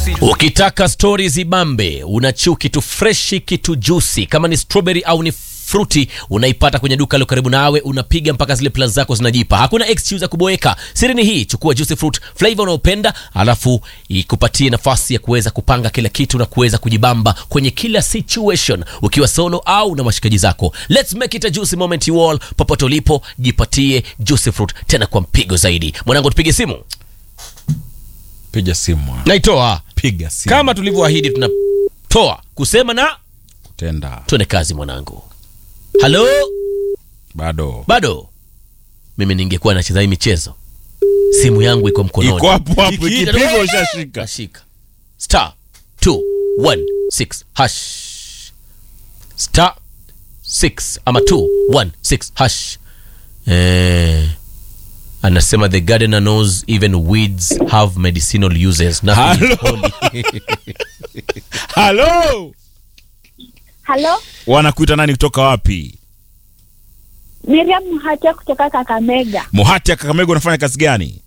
Ukitaka stori zibambe, unachu kitu freshi, kitu juicy, kama ni strawberry au ni fruti unaipata kwenye duka lilo karibu nawe, unapiga mpaka zile plan zako zinajipa. Hakuna excuse ya kuboeka. Siri ni hii, chukua juicy fruit flavor unaopenda, alafu ikupatie nafasi ya kuweza kupanga kila kitu na kuweza kujibamba kwenye kila situation, ukiwa solo au na washikaji zako. Let's make it a juicy moment you all. Popote ulipo, jipatie juicy fruit tena kwa mpigo zaidi. Mwanangu, tupige simu, Piga simu, naitoa piga simu. kama tulivyoahidi, tunatoa kusema na Tenda tuende kazi mwanangu. Halo, bado bado mimi ningekuwa nacheza hii michezo, simu yangu iko mkononi, iko hapo hapo, Ikiita- ikipigwa ushashika. Kashika star 216 hash star 6 ama 216 hash. Eh, anasema the gardener knows even weeds have medicinal uses. Nothing is holy. Halo, Halo, wanakuita nani? Kutoka wapi? Miriam Mhatia kutoka Kakamega. Muhati ya Kakamega, unafanya kazi gani?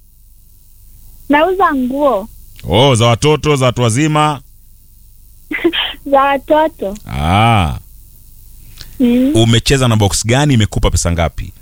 Nauza nguo Oh, za watoto, za watu wazima. za watoto. Ah, Mm. umecheza na box gani? Imekupa pesa ngapi?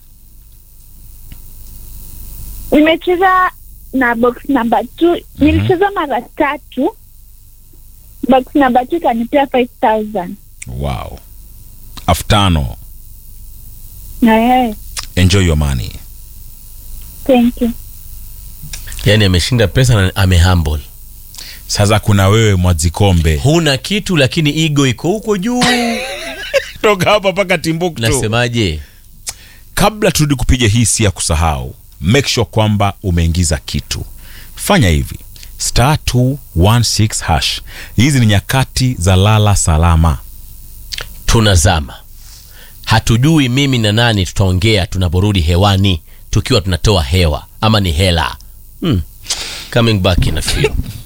Nimecheza na box number two. Nilicheza mara tatu. Box number two ikanipea 5000 Wow, elfu tano. na eh, Enjoy your money. thank you. Yani ameshinda pesa na amehumble. Sasa kuna wewe Mwadzikombe, Huna kitu lakini ego iko huko juu. toka hapa mpaka Timbuktu. Nasemaje? kabla turudi kupiga hii si ya kusahau make sure kwamba umeingiza kitu fanya hivi star 216 hash hizi ni nyakati za lala salama tunazama hatujui mimi na nani tutaongea tunaporudi hewani tukiwa tunatoa hewa ama ni hela hmm. coming back in a few